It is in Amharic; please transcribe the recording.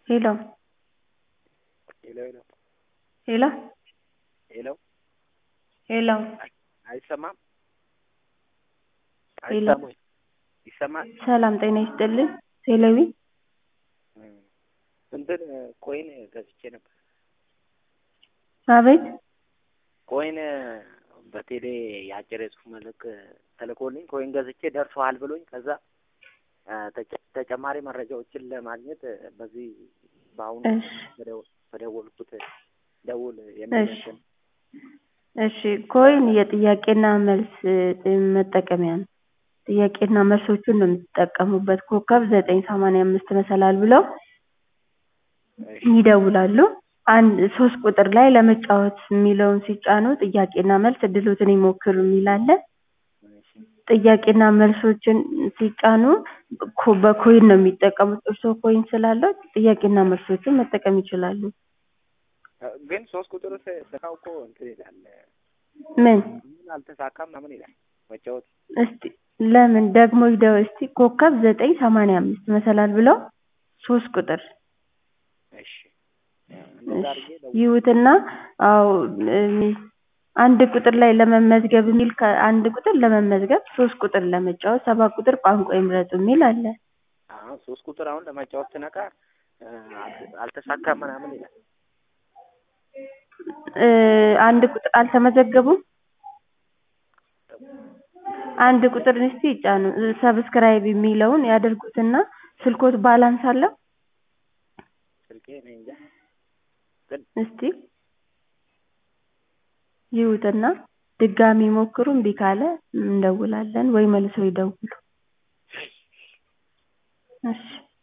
ሄሎ ሄሎ ሄሎ ሄሎ ሄሎ ሄሎ አይሰማም? ሄሎ አይሰማም ወይ? ይሰማል? ሰላም ጤና ይስጥልኝ። ቴሌቪ እንትን ኮይን ገዝቼ ነበር። አቤት ኮይን በቴሌ የአጭር የጽሁፍ መልእክት ተልኮልኝ ኮይን ገዝቼ ደርሰዋል ብሎኝ ከዛ ተጨ- ተጨማሪ መረጃዎችን ለማግኘት በዚህ በአሁኑ እሺ በደው- በደወልኩት ደውል የሚል እሺ እንትን እሺ ኮይን የጥያቄና መልስ እ, መጠቀሚያ ነው። ጥያቄና መልሶቹን ነው የምትጠቀሙበት። ኮከብ ዘጠኝ ሰማንያ አምስት መሰላል ብለው እሺ ይደውላሉ። አንድ ሶስት ቁጥር ላይ ለመጫወት የሚለውን ሲጫኑ ጥያቄና መልስ እድሎትን ይሞክሩ የሚል አለ። እሺ ጥያቄና መልሶችን ሲጫኑ ኮ- በኮይን ነው የሚጠቀሙት። እርስዎ ኮይን ስላለው ጥያቄና መልሶችን መጠቀም ይችላሉ። ግን ሶስት ቁጥር ስ- ስራው እኮ እንትን ይላል ምን ምን አልተሳካም ምናምን ይላል መጫወት እስቲ ለምን ደግሞ ይደው እስቲ ኮከብ ዘጠኝ ሰማንያ አምስት መሰላል ብለው ሶስት ቁጥር እሺ እንደዛ እሺ አድርጌ ደውል ይዩትና አዎ እም፣ አንድ ቁጥር ላይ ለመመዝገብ የሚል ከ- አንድ ቁጥር ለመመዝገብ ሶስት ቁጥር ለመጫወት ሰባት ቁጥር ቋንቋ ይምረጡ የሚል አለ። አሁን ሶስት ቁጥር አሁን ለመጫወት ስነካ እ፣ አልተ- አልተሳካም ምናምን ይላል እ፣ አንድ ቁጥር አልተመዘገቡም። አንድ ቁጥር እስቲ ይጫኑ ሰብስክራይብ የሚለውን ያደርጉትና ስልኮት ባላንስ አለው ስልኬ እኔ እንጃ ግን እስቲ ይዩትና ድጋሚ ሞክሩ። እምቢ ካለ እንደውላለን ወይ መልሰው ይደውሉ። እሺ